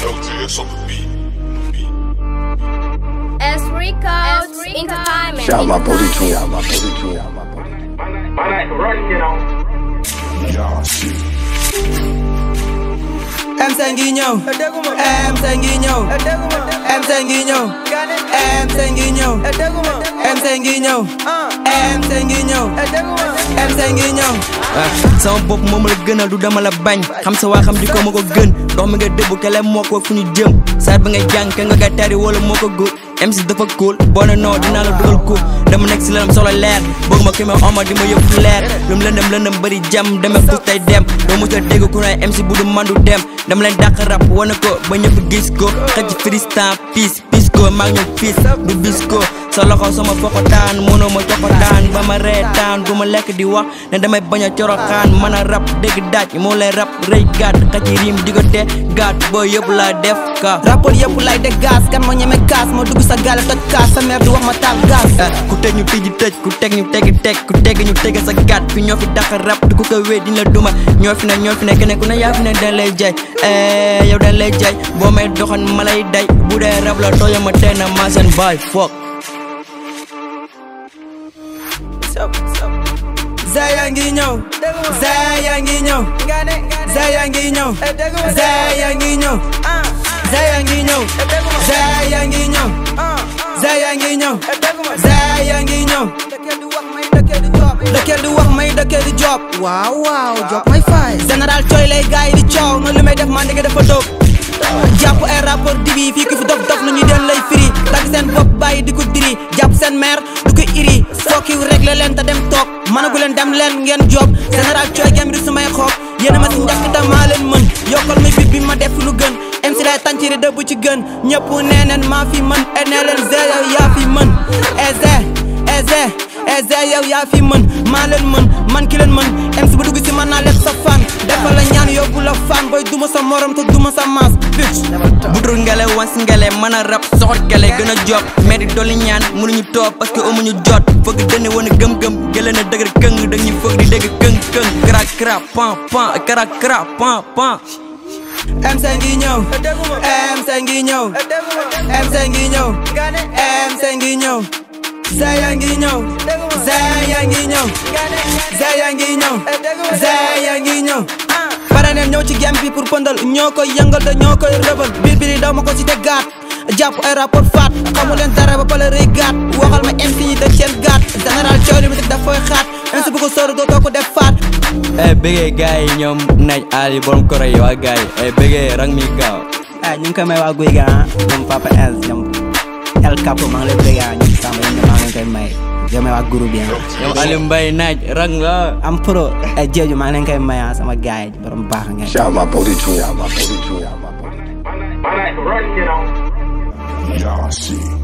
LJS on the beat. S Records Entertainment. Shout out my booty king, shout out my booty king, shout out my booty king. Man, I rush, you know. Y'all shit. MC ngi ñëw MC ngi ñëw MC ngi ñëw MC ngi ñëw MC ngi ñëw MC ngi ñëw MC ngi ñëw sama bopp moom la gënal du dama la bañ xam sa waa xam di ko ma ko gën ndox mi nga dëbb kele moo ko fu ñu jëm saar bi nga jàng ke nga koy tari wala moo ko góor MC dafa cool boo ne noo dinaa la dugal ko dama nekk si lanam solo leer bëgg ma ki ma oma di ma yëpp fu leer lum lëndëm lëndëm bëri jam deme pus tey dem doo mos a dégg ku ne MC bu du mandu dem dama leen dàq rap wane ko ba ñëpp gis ko xëcc freestyle peace peace ko maa ngi ñëw peace du bis ko sa loxo sama fokotaan mënoo ma cokotaan ba ma reetaan du ma lekk di wax ne damay bañ a coroxaan mën a rap dégg daaj moo lay rap rëy gàtt xëcc riim di ko te gàtt boo yëpp laa def ka rapport yëpp lay de gaz kan moo ñeme gaz moo dugg sa gaale toj kaas sa mère di wax ma taal gaz ku teg ñu tijji tëj ku teg ñu tegi teg ku teg ñu tege sa gàtt fi ñoo fi dàq rap di ku ko wéy diñ la duma ñoo fi ne ñoo fi ne keneen ku ne yaa fi ne dañ lay jaay eh yow dañ lay jaay boo may doxan ma lay day bu dee rap la tooyo ma tey na maa seen baay fuck Zaya ngi ñëw Zaya ngi ñëw Zaya ngi ñëw Zaya ngi ñëw Zaya ngi ñëw Zaya ngi ñëw Zaya ngi ñëw Zaya ngi ñëw dëkkeel di wax may dëkkeel di job waaw waaw job may fay général cooy lay gaay di coow noonu li may def man dëgg dafa dóob jàpp ay rapport dibi fii ku fi dof dof lu ñu den lay firi dagg seen bopp bàyyi di ko diri jàpp seen mère du ko iri fokki réglé leen te dem toog mënagu leen dem leen ngeen job général cooy gam di sumay xoog yéen a ma si njëkk te maa leen mën yokkal mi bit bi ma def lu gën MC lay tànciri dëbb ci gën ñëpp nee neen maa fi mën e nee leen zé yow yaa fi mën eze eze eze yow yaa fi mën maa leen mën man ki leen mën MC bu dugg si man naa lekk sa fan defal la ñaan yóbbu la fan booy duma sa morom te duma sa maas bitch budul ngele wans ngele mën a rap soxot gele gën a job mais di dolli ñaan mënuñu toog parce que amuñu jot fëgg dënn wane gëm-gëm gële na dëgër këng dañuy fëgg di dégg këng këng kra kra pan pan kra kra pan pan MC ngi ñëw MC ngi ñëw MC ngi ñëw MC ngi ñëw Zaya ngi ñëw Zaya ngi ñëw Zaya ngi ñëw Zaya ngi ñëw pare neen ñëw ci game bi pour pëndal ñoo koy yëngal te ñoo koy rëbal biir biir daw ma ko ci te gaat jàpp ay rapport faat xamu leen dara ba pale rëy gaat waxal ma MC ñi def seen gaat général coow li musique daf fooy xaat MC bu ko sóoru dootoo ko def faat eh bëggee gars yi ñoom naaj Ali borom koro yi waa gars yi eh bëggee rang mi gaaw ah ñu ngi koy may waa guy ga ah ñoom Papa Els ñoom El Capo maa ngi lay bëgg ah ñoom Samba yéen maa ngi leen koy may di may waa groupe bi ah. ñoom Ali Mbaye naaj rang la am pro ay jeeju maa ngi leen koy may ah sama gars yi borom baax ngeen. Shout out my booty king, shout out my booty king, shout out my booty king. Man, I rush, you know. Y'all shit.